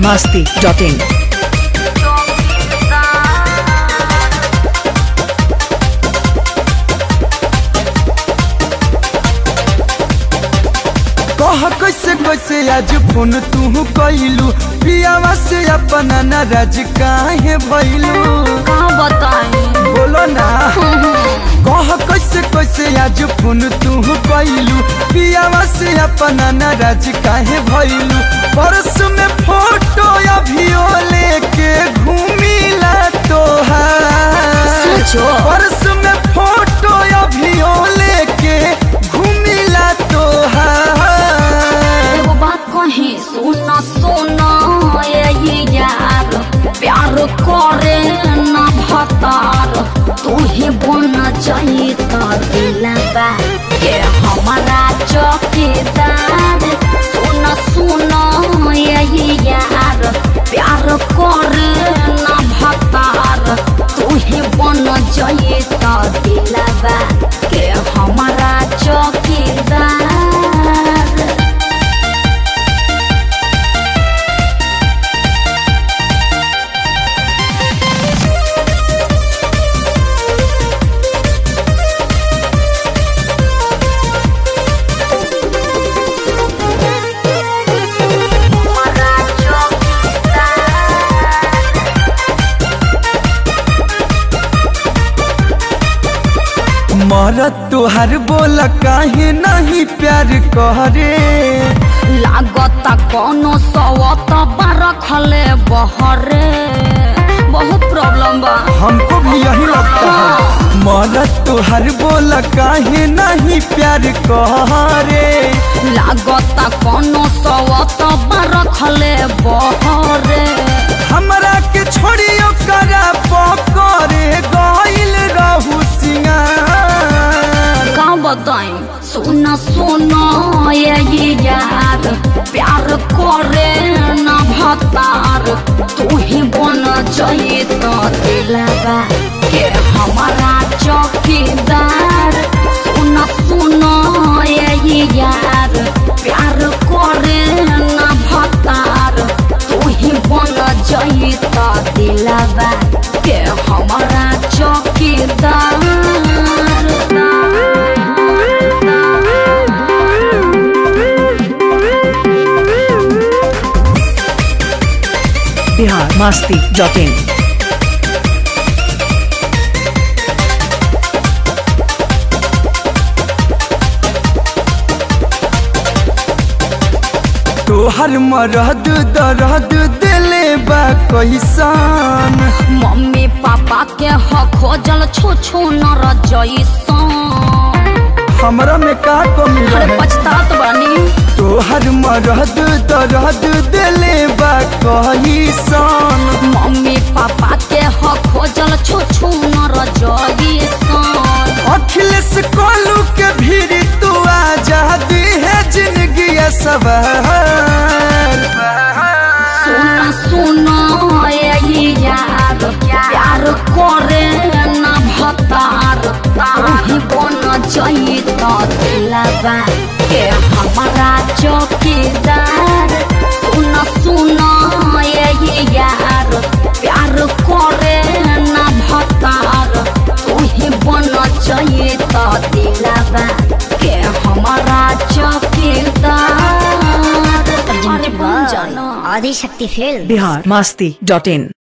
masti.in. कह कैसे कैसे आज फोन तू कैलू पियावा से अपना नाराज काहे भइलू का बताई बोलो ना कह कैसे कैसे आज फोन तू कैलू पियावा से अपना नाराज काहे भइलू परस में फोटो अभियो लेके घूमिला तोहार सोचो। परस में फोटो अभियो लेके घूमिला तोहार एगो बात कही सुन सुन ये यार प्यार करे न भतार तू ही बन जाई तो दिलबा के हमारा चौकीदार सुन सुन ये यार प्यार करे न भतार तू ही बन जाई तो दिलबा के हमारा चौकीदार हमारा चौकीदार मरत तोहर बोल काहे नहीं प्यार करे लागता कोनो सवत रखले बहरे बहुत प्रॉब्लम बा हमको भी यही लगता है मरत तोहर बोल काहे नहीं प्यार करे लागता कोनो सवत रखले बहरे हमरा के छोड़ियो करा पकड़े गइल रहू सिंगार का बताई सुन सुन ये यार प्यार करे न भतार तू ही बन जाई तो दिलबा के हमारा चौकीदार सुन सुन ये यार प्यार करे न भतार तू ही बन जाई तो दिलबा के हमारा चौकीदार Bihar masti.in. तोहर मरद दर्द दिले बा कैसन मम्मी पापा के ह खोजल छो छो न रजैसन हमरा में का कमी अरे रहे पछतात बानी तोहर मरद दर्द दिले बा कैसन मम्मी पापा के ह खोजल छो छो न रजैसन अखिलेश कोलू के भीड़ तू आजादी है जिंदगी सवार सुन सुन ये यार प्यार करे न भतार तू बन जाई तो दिलबा के हमारा चौकीदार सुन सुन ये यार प्यार करे न भतार तू ही बन जाई तो दिलबा के हमारा चौकीदार अरे बन जाना आदिशक्ति फिल्म Bihar masti.in.